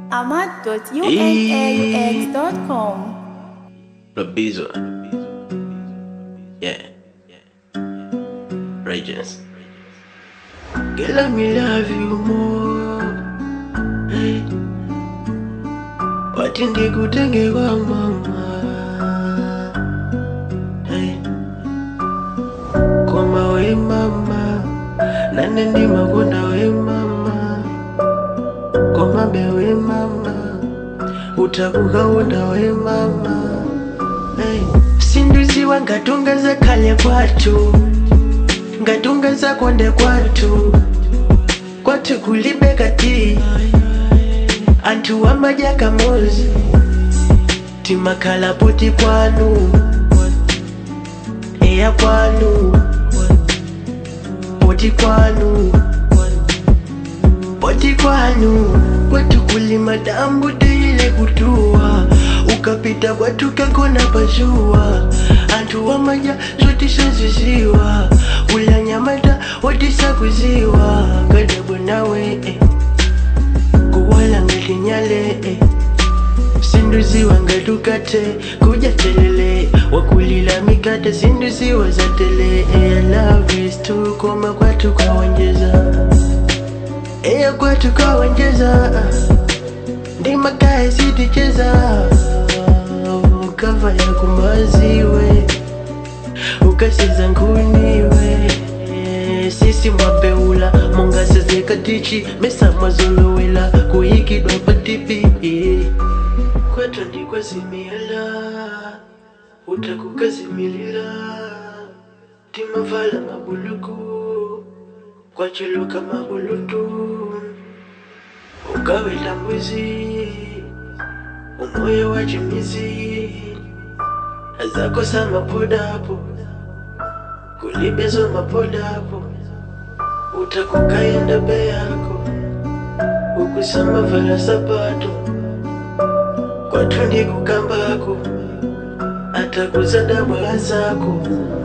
ahmad.unaux.com. Rabizo. Yeah. Ragers. Girl, let me love you more. Hey. Wati ndikutenge kwa mama. Hey. Koma we mama. Nane ndimakonda we mama. Koma be we mama. Utakukaunda we mama. Hey. Sinduziwa ngatungaza kale kwatu ngatungaza konde kwatu kwatu kulibe kati antu wamaja kamozi timakhala poti kwanu eya kwanu poti kwanu poti kwanu kwatu kulima dambu teile kutua ukapita kwatu kakona pazua antu wamaja zotisaziziwa ulanyamata wotisakuziwa kadabo nawe eh. kuwala ngatinyale eh. sinduziwa ngatukate kuja telele wakulila mikate sinduziwa za tele eh, I love is to koma kwatu kwawonjeza eya kwatu kwawonjeza ndimakae siticheza ukava ya kumaziwe ukasiza nkuniwe sisi mwabeula mongasezekatichi mesa mwazolowela kuyikidwa patipi kwetu ndikwazimila utakukazimilila timavala mabuluku kwachiluka mabulutu ukawela mwizi umoyo wa chimizi azakosa mapodapo kulibezo mapodapo utakukaenda be yako ukusama vala sapato kwatundi kukambako atakuza bwala zako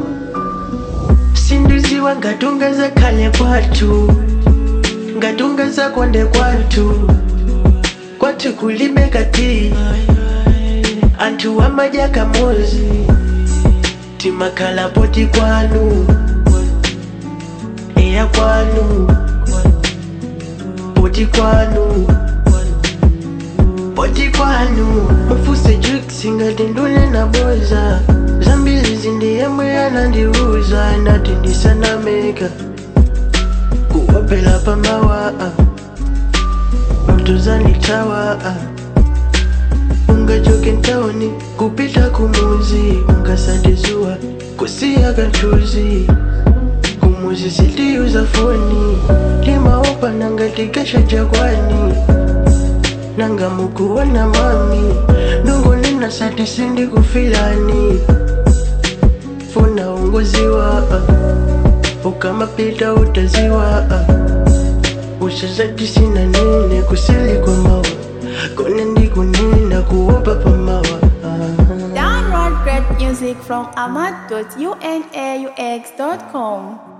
sinduziwa ngatungaza kale kwatu ngatungaza konde kwatu kwatu kulibe kati antu wamaja kamozi timakhala poti kwanu eya kwanu poti kwanu poti kwanu mufuse juksi ngati ndune na boza zambiri zindiyemwe yanandiuza nati ndisanameka kuwapela pamawa mtuzanitawa ungajoke ntaoni kupita kumuzi ungasandizuwa kusiya kanchuzi kumuzi sitiuza foni limaopa nangatikesha jakwani nanga mukuona mami ndungulina sati sindi kufilani funa ungoziwa ukamapita utaziwa usazati sina nene kusili kwa mawa kone ndikunina kuopa pamawa Download great music from ahmad.unaux.com.